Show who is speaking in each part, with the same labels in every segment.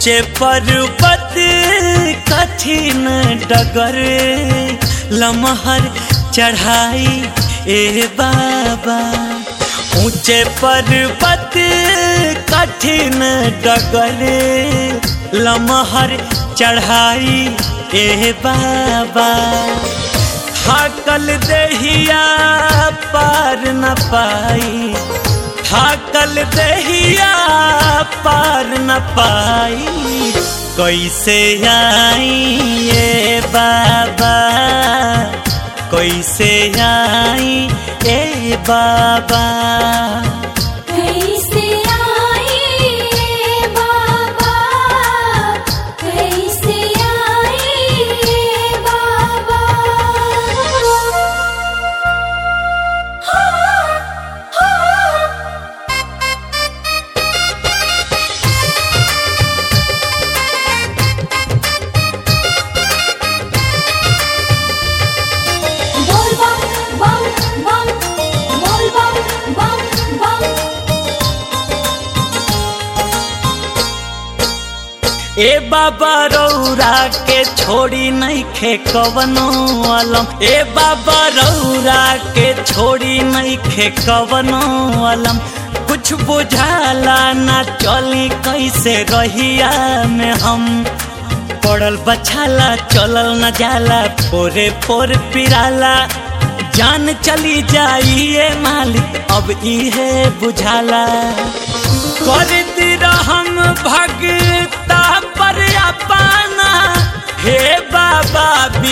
Speaker 1: ऊंचे पर्वत कठिन डगर लमहर चढ़ाई ए बाबा ऊंचे पर्वत कठिन डगर लमहर चढ़ाई ए बाबा थाकल दहिया पार न पाई थाकल दहिया पार न पाई कैसे आई ये बाबा कैसे आई ए बाबा
Speaker 2: कैसे आई ये बाबा कैसे आई ये बाबा बोल बम बम बम बोल बम बम बम
Speaker 1: ए बाबा रौरा के छोड़ी नहीं खे कवनो अलम ए बाबा रौरा के छोड़ी नहीं खे कवनो अलम कुछ बुझाला ना चली कैसे रहिया में हम पड़ल बछाला चलल न जाला पोरे पोर पिराला जान चली जाइए मालिक अब इहे बुझाला करती रहम भगता पर अपना हे बाबा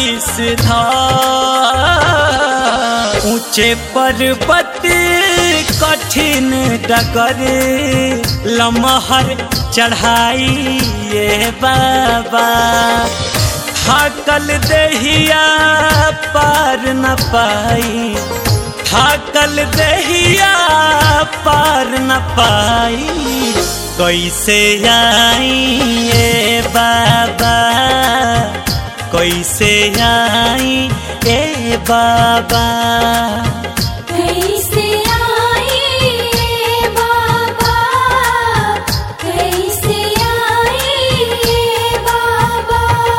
Speaker 1: विषधर ऊंचे पर्वत कठिन डगर लमहर चढ़ाई ये बाबा थाकल दहिया पार न पाई थाकल दहिया पार न पाई कैसे आई ये बाबा कैसे आई ए बाबा
Speaker 2: कैसे आई ये बाबा कैसे आई ये बाबा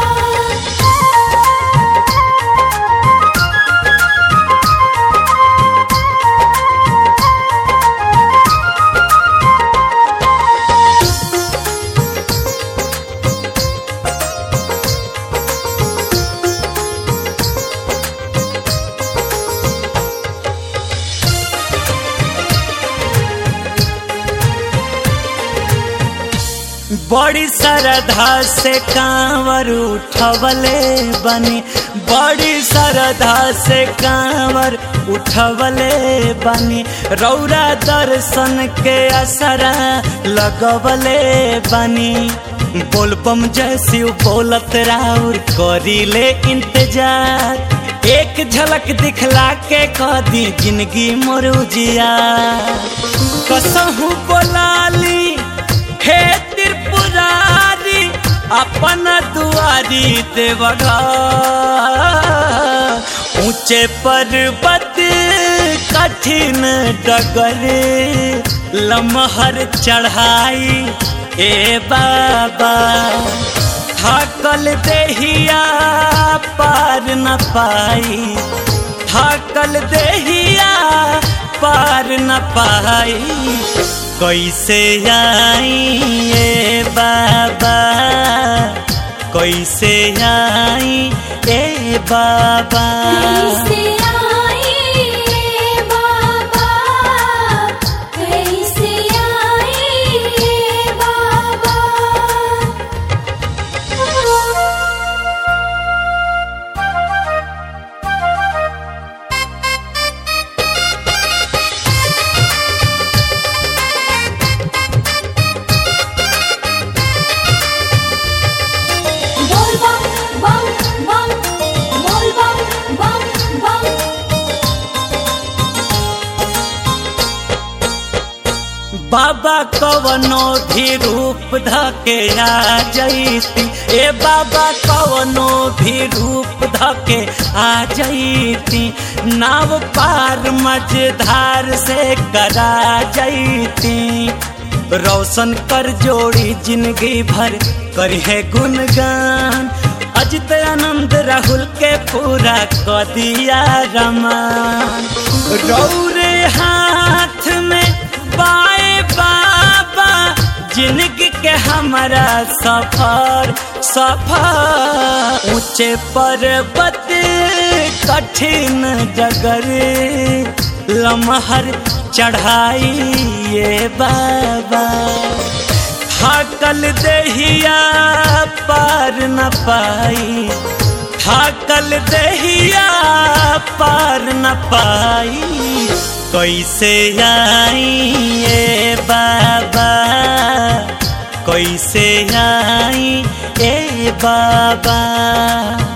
Speaker 1: बड़ी श्रद्धा से कांवर उठवले बनी बड़ी श्रद्धा से कांवर उठवले बनी रौरा दर्शन के असरा लगवले बनी बोलबम जैसी बोलत राउर करीले इंतजार एक झलक दिखला के कह दी जिंदगी मोर उजिया कसहू बोलाली हे त्रिपुरारी अपन दुआरी देवघर ऊंचे पर्वत कठिन डगर लमहर चढ़ाई ए बाबा थाकल देहिया पार न पाई थाकल देहिया पार न पाई कैसे आई ए बाबा कैसे आई ए बाबा
Speaker 2: कैसे आई ये बाबा कैसे आई ये बाबा बोल बम बम बम बोल बम बम बम
Speaker 1: बाबा कवनो भी रूप धके आ जैती ए बाबा कवनो भी रूप धके आ जैती नाव पार मझधार से करा जैती रोशन कर जोड़ी जिंदगी भर करिहे गुणगान अजित आनंद राहुल के पूरा क दिया रमान रौरे हाथ में बाए बाबा जिंदगी के हमारा सफर सफर ऊंचे पर्वत कठिन जगर लमहर चढ़ाई ये बाबा थाकल देहिया पार न पाई थाकल देहिया पार न पाई कैसे आई ए बाबा कैसे आई ए बाबा